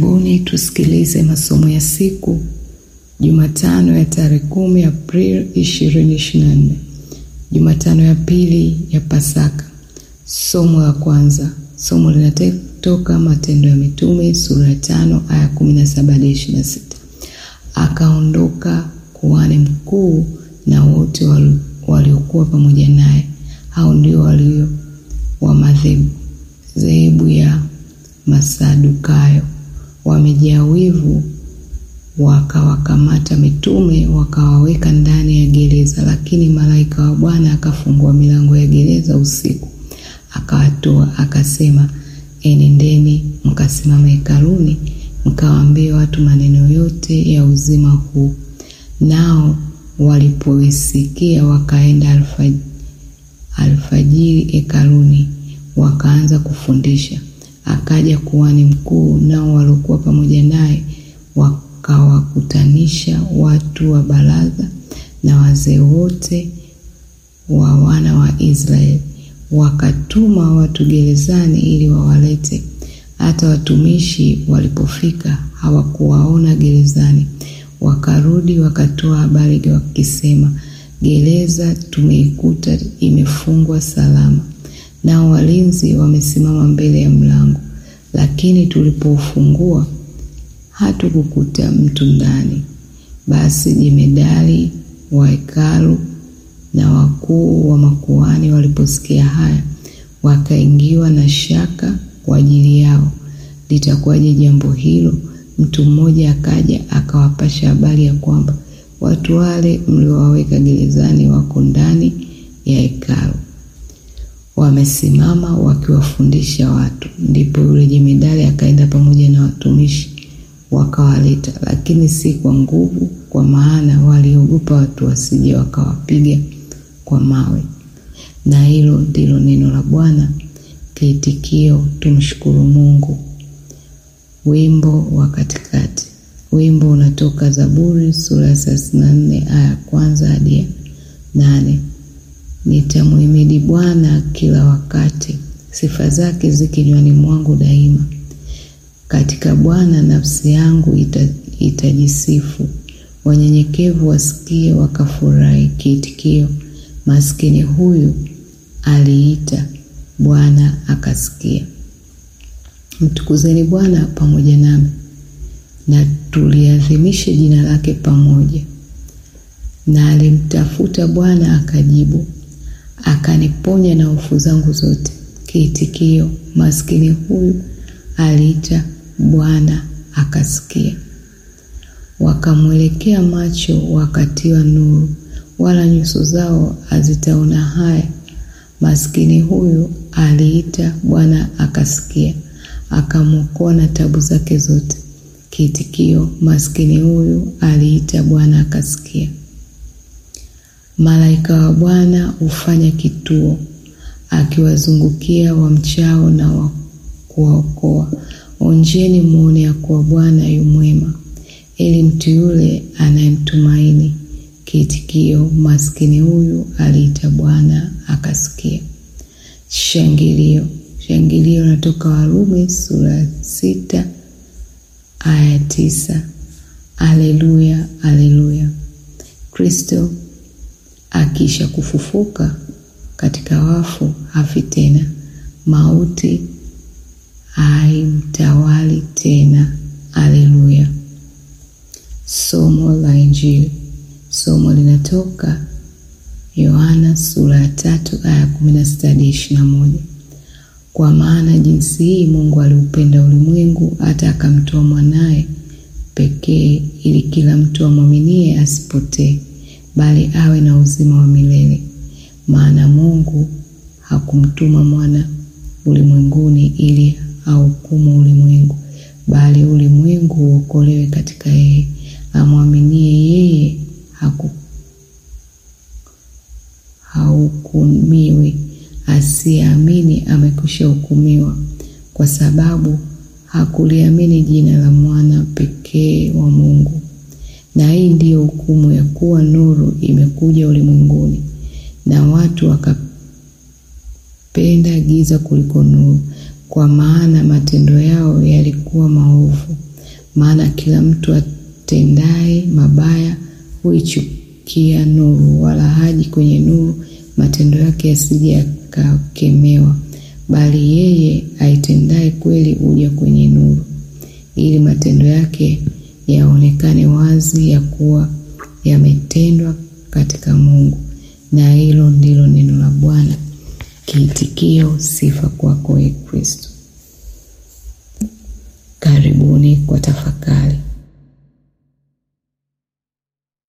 Karibuni tusikilize masomo ya siku Jumatano ya tarehe kumi Aprili 2024, Jumatano ya pili ya Pasaka. Somo la kwanza, somo linatoka Matendo ya Mitume sura ya tano aya 17 hadi 26. Akaondoka kuhani mkuu na wote waliokuwa pamoja naye, hao ndio walio wa madhehebu ya Masadukayo, wamejaa wivu, wakawakamata mitume wakawaweka ndani ya gereza. Lakini malaika wa Bwana akafungua milango ya gereza usiku, akawatoa akasema, enendeni mkasimama hekaluni, mkawaambie watu maneno yote ya uzima huu. Nao walipoisikia wakaenda alfajiri hekaluni, wakaanza kufundisha. Akaja kuhani mkuu, nao waliokuwa pamoja naye wakawakutanisha watu wa baraza na wazee wote wa wana wa Israeli, wakatuma watu gerezani ili wawalete. Hata watumishi walipofika hawakuwaona gerezani, wakarudi wakatoa habari wakisema, gereza tumeikuta imefungwa salama, nao walinzi wamesimama mbele ya mlango, lakini tulipoufungua hatukukuta mtu ndani. Basi jemedari wa hekalu na wakuu wa makuhani waliposikia haya, wakaingiwa na shaka kwa ajili yao, litakuwaje jambo hilo? Mtu mmoja akaja akawapasha habari ya kwamba watu wale mliowaweka gerezani wako ndani ya hekalu, wamesimama wakiwafundisha watu. Ndipo yule jemedari akaenda pamoja na watumishi wakawaleta, lakini si kwa nguvu, kwa maana waliogopa watu wasije wakawapiga kwa mawe. Na hilo ndilo neno la Bwana. Kiitikio: tumshukuru Mungu. Wimbo wa katikati. Wimbo unatoka Zaburi sura ya thelathini na nne aya ya kwanza hadi ya nane. Nitamhimidi Bwana kila wakati, sifa zake zi kinywani mwangu daima. Katika Bwana nafsi yangu ita, itajisifu. Wanyenyekevu wasikie wakafurahi. Kiitikio: maskini huyu aliita, Bwana akasikia. Mtukuzeni Bwana pamoja nami, na tuliadhimishe jina lake pamoja. Na alimtafuta Bwana akajibu, akaniponya na hofu zangu zote. Kiitikio: maskini huyu aliita, Bwana akasikia. Wakamwelekea macho, wakatiwa nuru, wala nyuso zao hazitaona haya. Maskini huyu aliita, Bwana akasikia, akamwokoa na tabu zake zote. Kiitikio: maskini huyu aliita, Bwana akasikia. Malaika wa Bwana hufanya kituo, akiwazungukia wamchao na wa kuwaokoa. Onjeni muone ya kuwa Bwana yu mwema, ili mtu yule anayemtumaini. Kiitikio: maskini huyu aliita, Bwana akasikia. Shangilio. Shangilio natoka Warumi sura sita aya tisa. Aleluya, aleluya! Kristo akisha kufufuka katika wafu hafi tena, mauti haimtawali tena. Aleluya. Somo la Injili. Somo linatoka Yohana sura ya tatu aya kumi na sita hadi ishirini na moja. Kwa maana jinsi hii Mungu aliupenda ulimwengu hata akamtoa mwanaye pekee, ili kila mtu amwaminie asipotee, bali awe na uzima wa milele. Maana Mungu hakumtuma mwana ulimwenguni ili ahukumu ulimwengu, bali ulimwengu uokolewe katika yeye. Amwaminie yeye haku hahukumiwi, asiyeamini amekwisha hukumiwa, kwa sababu hakuliamini jina la mwana pekee wa Mungu. Na hii ndiyo hukumu ya kuwa nuru imekuja ulimwenguni, na watu wakapenda giza kuliko nuru, kwa maana matendo yao yalikuwa maovu. maana kila mtu atendaye mabaya huichukia nuru, wala haji kwenye nuru, matendo yake yasije yakakemewa. Bali yeye aitendaye kweli huja kwenye nuru, ili matendo yake yaonekane wazi ya kuwa yametendwa katika Mungu. Na hilo ndilo neno la Bwana. Kiitikio: sifa kwako, Ee Kristo. Karibuni kwa tafakari.